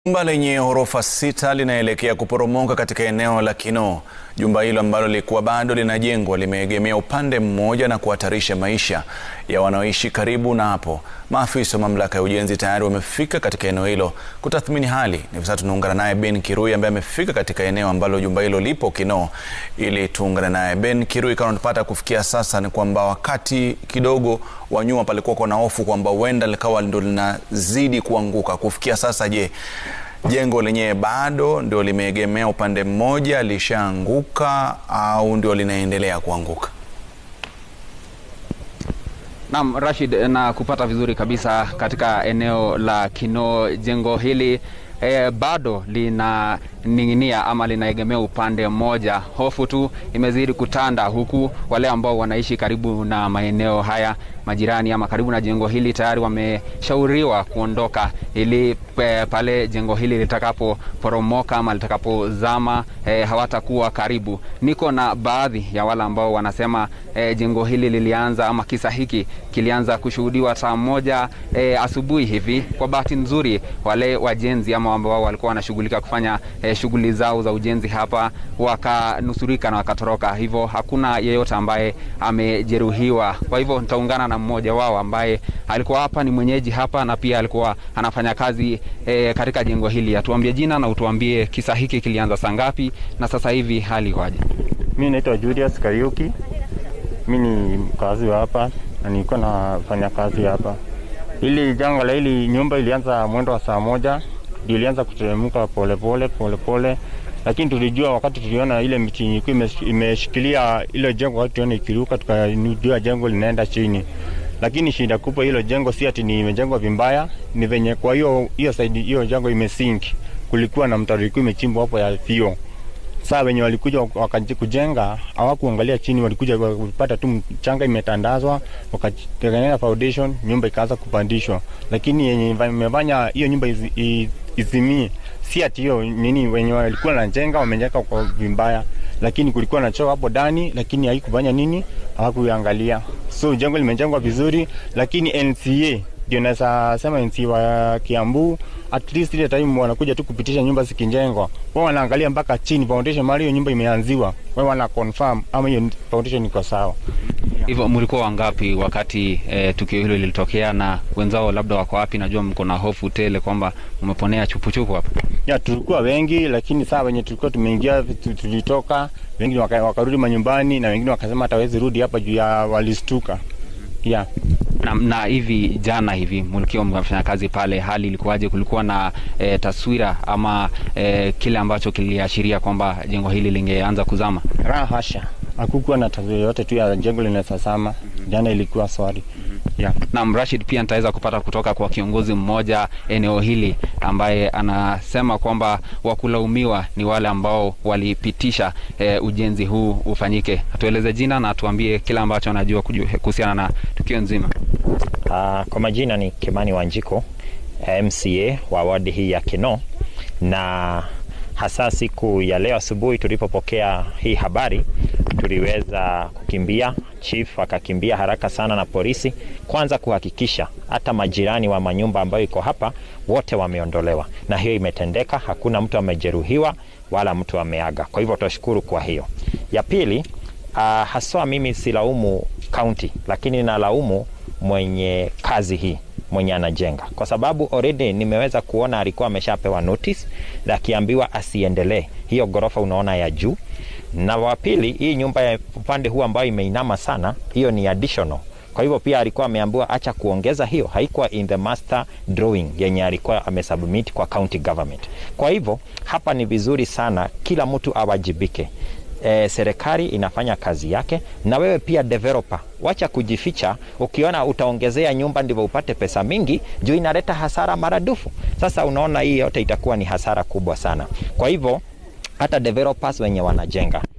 Jumba lenye ghorofa sita linaelekea kuporomoka katika eneo la Kinoo. Jumba hilo ambalo lilikuwa bado linajengwa limeegemea upande mmoja na kuhatarisha maisha ya wanaoishi karibu na hapo. Maafisa wa mamlaka ya ujenzi tayari wamefika katika eneo hilo kutathmini hali. Hivi sasa tunaungana naye Ben Kirui ambaye amefika katika eneo ambalo jumba hilo lipo Kinoo, ili tuungane naye. Ben Kirui, kama unapata kufikia sasa ni kwamba wakati kidogo wa nyuma palikuwa na hofu kwamba huenda likawa ndo linazidi kuanguka. Kufikia sasa, je, jengo lenyewe bado ndio limeegemea upande mmoja, lishaanguka au ndio linaendelea kuanguka? Naam, Rashid, na kupata vizuri kabisa katika eneo la Kinoo. Jengo hili E, bado linaning'inia ama linaegemea upande mmoja. Hofu tu imezidi kutanda, huku wale ambao wanaishi karibu na maeneo haya majirani ama karibu na jengo hili tayari wameshauriwa kuondoka ili e, pale jengo hili litakapoporomoka ama litakapozama e, hawatakuwa karibu. Niko na baadhi ya wale ambao wanasema e, jengo hili lilianza ama kisa hiki kilianza kushuhudiwa saa moja e, asubuhi hivi. Kwa bahati nzuri wale wajenzi ama ambao walikuwa wanashughulika kufanya eh, shughuli zao za ujenzi hapa wakanusurika na wakatoroka, hivyo hakuna yeyote ambaye amejeruhiwa. Kwa hivyo nitaungana na mmoja wao ambaye alikuwa hapa, ni mwenyeji hapa na pia alikuwa anafanya kazi eh, katika jengo hili. Atuambie jina na utuambie kisa hiki kilianza saa ngapi na sasa hivi hali ikoje? Mi naitwa Julius Kariuki, mi ni mkazi wa hapa na nilikuwa nafanya kazi hapa. Hili janga la hili nyumba ilianza mwendo wa saa moja ndio ilianza kuteremka polepole polepole, lakini tulijua wakati tuliona ile miti ilikuwa imeshikilia ile jengo, wakati tuliona ikiruka, tukajua jengo linaenda chini. Lakini shida kubwa, hilo jengo si ati ni imejengwa vibaya, ni venye kwa hiyo hiyo side hiyo jengo imesink, kulikuwa na mtaro ilikuwa imechimbwa hapo ya thio. Saa wenye walikuja wakaji kujenga hawakuangalia chini, walikuja kupata tu mchanga imetandazwa, wakatengeneza foundation, nyumba ikaanza kupandishwa. Lakini yenye imefanya hiyo nyumba izi, izimie si ati hiyo nini, wenye walikuwa wanajenga wamejenga kwa vibaya, lakini kulikuwa na choo hapo ndani, lakini haikufanya nini, hawakuangalia. So jengo limejengwa vizuri, lakini NCA ndio naweza sema NCA wa Kiambu at least ile time wanakuja tu kupitisha nyumba zikijengwa, wao wanaangalia mpaka chini foundation, mahali hiyo nyumba imeanziwa, wao wana confirm ama hiyo foundation iko sawa. Hivyo mlikuwa wangapi wakati eh, tukio hilo lilitokea, na wenzao labda wako wapi? Najua mko na hofu tele kwamba mmeponea chupuchupu hapa. Ya, tulikuwa wengi, lakini saa wenye tulikuwa tumeingia tulitoka, wengine waka, wakarudi manyumbani na wengine wakasema hata hawezi rudi hapa juu ya walistuka. Yeah. Na, na hivi jana hivi mlikiwa mnafanya kazi pale, hali ilikuwaje? Kulikuwa na e, taswira ama e, kile ambacho kiliashiria kwamba jengo hili lingeanza kuzama? La hasha, hakukuwa na taswira yote tu ya jengo linasasama. Jana ilikuwa swali. Yeah. Na Rashid, pia nitaweza kupata kutoka kwa kiongozi mmoja eneo hili ambaye anasema kwamba wakulaumiwa ni wale ambao walipitisha e, ujenzi huu ufanyike. Atueleze jina na atuambie kile ambacho anajua kuhusiana na tukio nzima. Uh, kwa majina ni Kimani Wanjiko, MCA wa wadi hii ya Kinoo, na hasa siku ya leo asubuhi tulipopokea hii habari tuliweza kukimbia, chief akakimbia haraka sana na polisi, kwanza kuhakikisha hata majirani wa manyumba ambayo iko hapa wote wameondolewa, na hiyo imetendeka. Hakuna mtu amejeruhiwa wala mtu ameaga, kwa hivyo tunashukuru kwa hiyo. Ya pili, uh, haswa mimi silaumu kaunti, lakini nalaumu mwenye kazi hii mwenye anajenga, kwa sababu already nimeweza kuona alikuwa ameshapewa notice akiambiwa asiendelee hiyo ghorofa unaona ya juu, na wa pili, hii nyumba ya upande huu ambayo imeinama sana, hiyo ni additional. Kwa hivyo pia alikuwa ameambiwa acha kuongeza hiyo, haikuwa in the master drawing yenye alikuwa amesubmit kwa county government. Kwa hivyo hapa ni vizuri sana kila mtu awajibike. E, serikali inafanya kazi yake, na wewe pia developer, wacha kujificha. Ukiona utaongezea nyumba ndivyo upate pesa mingi, juu inaleta hasara maradufu. Sasa unaona hii yote itakuwa ni hasara kubwa sana. Kwa hivyo hata developers wenye wanajenga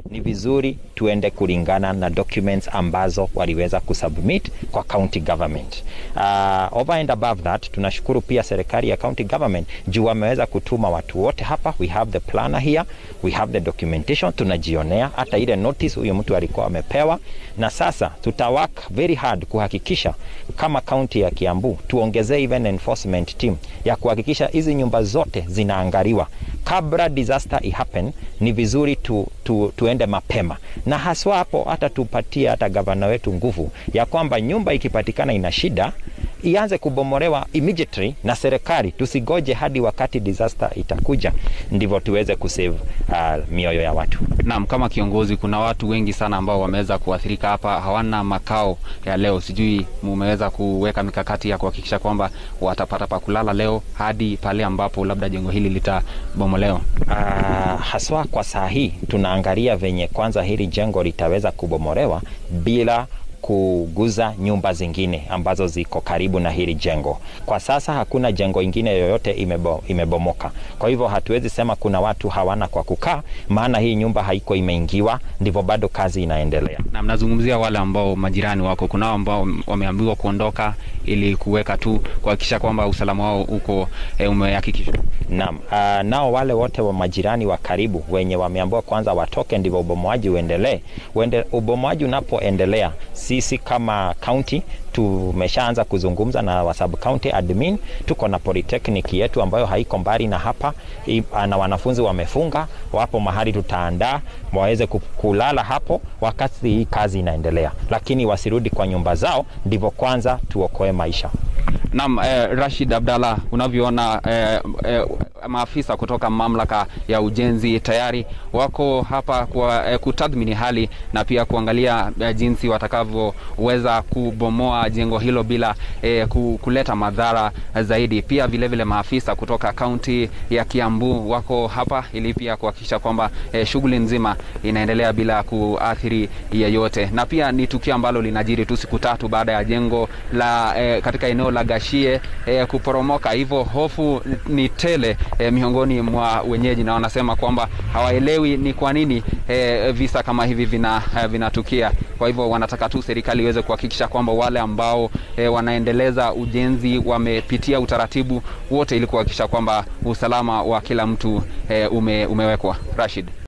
ni vizuri tuende kulingana na documents ambazo waliweza kusubmit kwa county government. Uh, over and above that, tunashukuru pia serikali ya county government juu wameweza kutuma watu wote hapa. We have the planner here, we have the documentation, tunajionea hata ile notice huyo mtu alikuwa amepewa, na sasa tuta work very hard kuhakikisha kama county ya Kiambu tuongezee even enforcement team ya kuhakikisha hizi nyumba zote zinaangaliwa kabla disaster ihappen. Ni vizuri tu, tu, tuende mapema na haswa hapo hata tupatie hata gavana wetu nguvu ya kwamba nyumba ikipatikana ina shida ianze kubomolewa immediately na serikali, tusigoje hadi wakati disaster itakuja ndivyo tuweze kusave uh, mioyo ya watu. Naam, kama kiongozi, kuna watu wengi sana ambao wameweza kuathirika hapa, hawana makao ya leo. Sijui mumeweza kuweka mikakati ya kuhakikisha kwamba watapata pa kulala leo hadi pale ambapo labda jengo hili litabomolewa? Uh, haswa kwa saa hii tunaangalia venye kwanza hili jengo litaweza kubomolewa bila kuguza nyumba zingine ambazo ziko karibu na hili jengo. Kwa sasa hakuna jengo ingine yoyote imebo, imebomoka. Kwa hivyo hatuwezi sema kuna watu hawana kwa kukaa, maana hii nyumba haiko imeingiwa, ndivyo bado kazi inaendelea. Na mnazungumzia wale ambao majirani wako, kunao ambao wameambiwa kuondoka ili kuweka tu kuhakikisha kwamba usalama wao uko e, umehakikishwa. Naam, uh, nao wale wote wa majirani wa karibu wenye wameambiwa kwanza watoke ndivyo ubomoaji uendelee. Uende, ubomoaji unapoendelea sisi kama county tumeshaanza kuzungumza na wa sub county admin. Tuko na polytechnic yetu ambayo haiko mbali na hapa I, na wanafunzi wamefunga, wapo mahali tutaandaa waweze kulala hapo wakati hii kazi inaendelea, lakini wasirudi kwa nyumba zao, ndivyo kwanza tuokoe maisha. Naam, eh, Rashid Abdalla, unavyoona eh, eh, maafisa kutoka mamlaka ya ujenzi tayari wako hapa kwa eh, kutathmini hali na pia kuangalia eh, jinsi watakavyoweza kubomoa jengo hilo bila eh, kuleta madhara zaidi. Pia vilevile vile maafisa kutoka kaunti ya Kiambu wako hapa ili pia kuhakikisha kwamba eh, shughuli nzima inaendelea bila kuathiri yeyote, na pia ni tukio ambalo linajiri tu siku tatu baada ya jengo la eh, katika eneo la Gashie eh, kuporomoka. Hivyo hofu ni tele eh, miongoni mwa wenyeji, na wanasema kwamba hawaelewi ni kwa nini eh, visa kama hivi vina eh, vinatukia. Kwa hivyo wanataka tu serikali iweze kuhakikisha kwamba wale ambao eh, wanaendeleza ujenzi wamepitia utaratibu wote ili kuhakikisha kwamba usalama wa kila mtu eh, ume, umewekwa. Rashid.